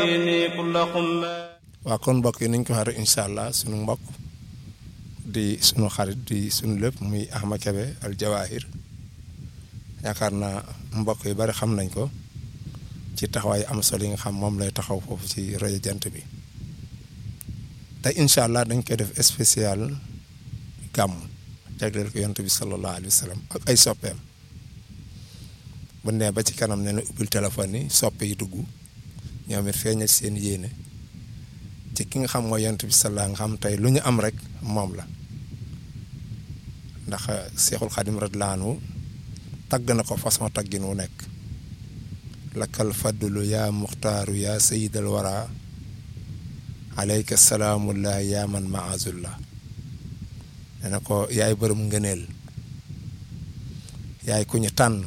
waa kon mbokk yi niñ ko waxee incha allah sunu mbokk di sunu xarit di sunu lépp muy Ahmad Kebe al Jawahir yaakaar naa mbokk yu bari xam nañ ko ci taxawaay am solo yi nga xam moom lay taxaw foofu ci rajo jant bi tey incha allah dañ koy def spécial gàmm jagleel ko yonent bi sallallahu alayhi wa sallam ak ay soppeem bu nee ba ci kanam ne na ubbil téléphone yi soppe yi dugg ñoom it feeñal seen yéene ci ki nga xam mooy yonent bi sallallahu nga xam tey lu ñu am rek moom la ndax seexul xadim radiyallaahu anhu tagg na ko façon taggin wu nekk lakkal faddulu yaa muxtaaru yaa sayidal wara aleyka salaamullah yaa man maazullah ne na ko yaay bërëm ngëneel yaay ku ñu tànn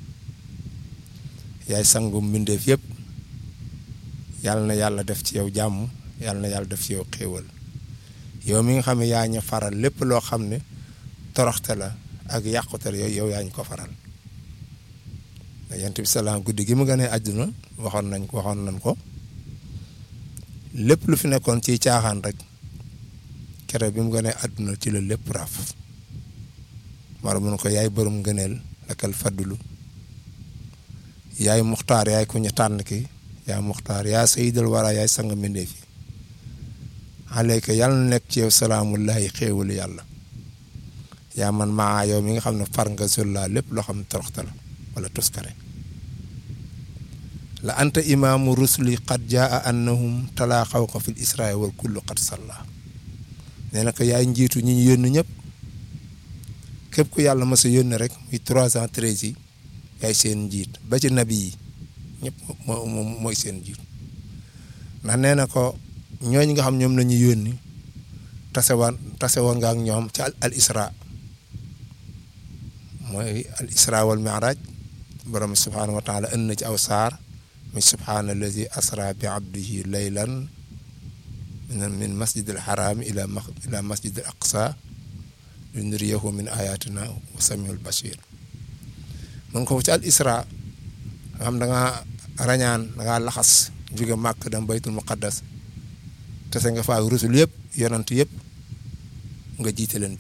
yaay sangum mbindeef yëpp yàlla na yàlla def ci yow jàmm yàlla na yàlla def ci yow xéewal yow mi nga xam ne yaa ñu faral lépp loo xam ne toroxte la ak yàqute la yow yaa ñu ko faral yonent bi salaam guddi gi mu gënee àdduna waxoon nañ ko waxoon nañ ko lépp lu fi nekkoon ci caaxaan rek kere bi mu gënee àdduna ci la lépp raaf mara mun ko yaay bërëm ngëneel lakal faddulu yaay muxtaar yaay ku ñu tànn ki yaa muxtaar yaa sayidal wara yaay sang mbindeef yi aleyka yàlla na nekk ci yow salaamullahi xéewalu yàlla yaa man maa yow mi nga xam ne far nga zulla lépp loo xam ne toroxta la wala tuskare la anta imaamu rusuli qad jaa annahum talaa xaw ko fil israa wal kullu qad salla nee na ko yaay njiitu ñi ñu yónni ñëpp képp ku yàlla mas a yónni rek muy trois cent treize yi yaay seen njiit ba ci nabi yi ñëpp moo mooy seen njiit ndax nee na ko ñooñu nga xam ñoom la ñu yónni tase woon tase woon nga ak ñoom ci al isra mooy al isra wal mi'raj borom subhaanahu wa taala ënn na ci aw saar muy subhaana allazi asra bi abdihi laylan min masjid al haram ila ila masjid al aqsa linuriyahu min ayatina wa samiul bashir mun ko ci al isra nga xam da nga rañaan da nga laxas jóge màkk dem baytul muqaddas te sa nga faa rusul yëpp yonant yëpp nga jiite leen